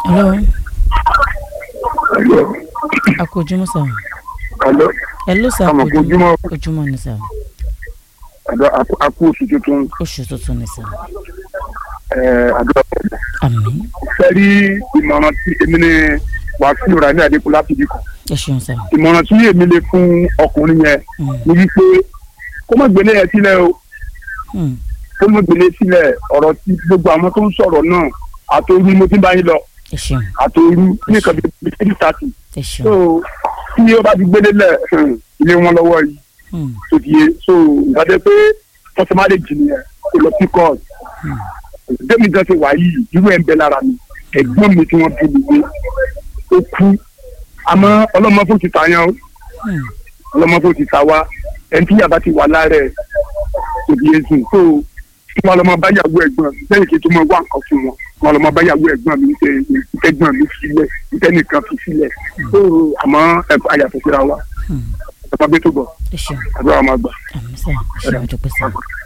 hello Hello. a kú ojúmọ́ sà Hello. hello sà a Àmọ̀ kú kú ojúmọ́. ojúmọ́ ni sà Àdó akú oṣù tuntun. oṣù tuntun ni sà Àdó ọ̀pọ̀lọpọ̀. àmín Fẹ́rí ìmọ̀ràn tí èmi ní Wàsíù Rani Adékúnlá fi dìkọ̀. ẹ ṣeun sà Ìmọ̀ràn tí èmi lè fún ọkùnrin yẹn Mm, ni wípé kó má gbélé yẹn sílẹ̀ o. mm, Kó má gbélé sílẹ̀ ọ̀rọ̀ tí gbogbo àwọn tó ń sọ̀rọ̀ náà àtòrú mo ti bá yín lọ ẹ ṣeun àtòrú nìkan bíi three thirty. ẹ So ṣeun tí ó bá ti gbélé lẹ̀ ilé wọn lọ́wọ́ yìí. Mm, tó ti yé so ìgbàdé pé wọ́n ti má lè jì nìyẹn kó lọ sí court mm, démi gan ti wà yìí irú ẹ̀ ń bẹ lára mi ẹ̀gbọ́n mi tí wọ́n bí mi gbé ó kú àmọ́ ọlọ́mọ fò ti ta yan o mm, ọlọ́mọ fò ti ta wá ẹni tí yàrá ti wà lára ẹ̀ tó ti yé sùn so kí wọ́n lọ́mọ báyàwó ẹ̀gbọ́n mi lẹ́yìn kí n tó mọ wá nǹkan fún wọn wọ́n lọ́mọ báyàwó ẹ̀gbọ́n mi ṣe ìtẹ́gbọ́n mi sílẹ̀ ìtẹ́nìkan fi sílẹ̀ so àmọ́ ẹ̀fọ́ àyàfẹ́ síra wa mm. ọmọ bẹ́ẹ̀ tó bọ̀ ẹ ṣeun àbúrò àwọn àgbà. àmín sà ẹ ṣeun àdúpẹ́ sà.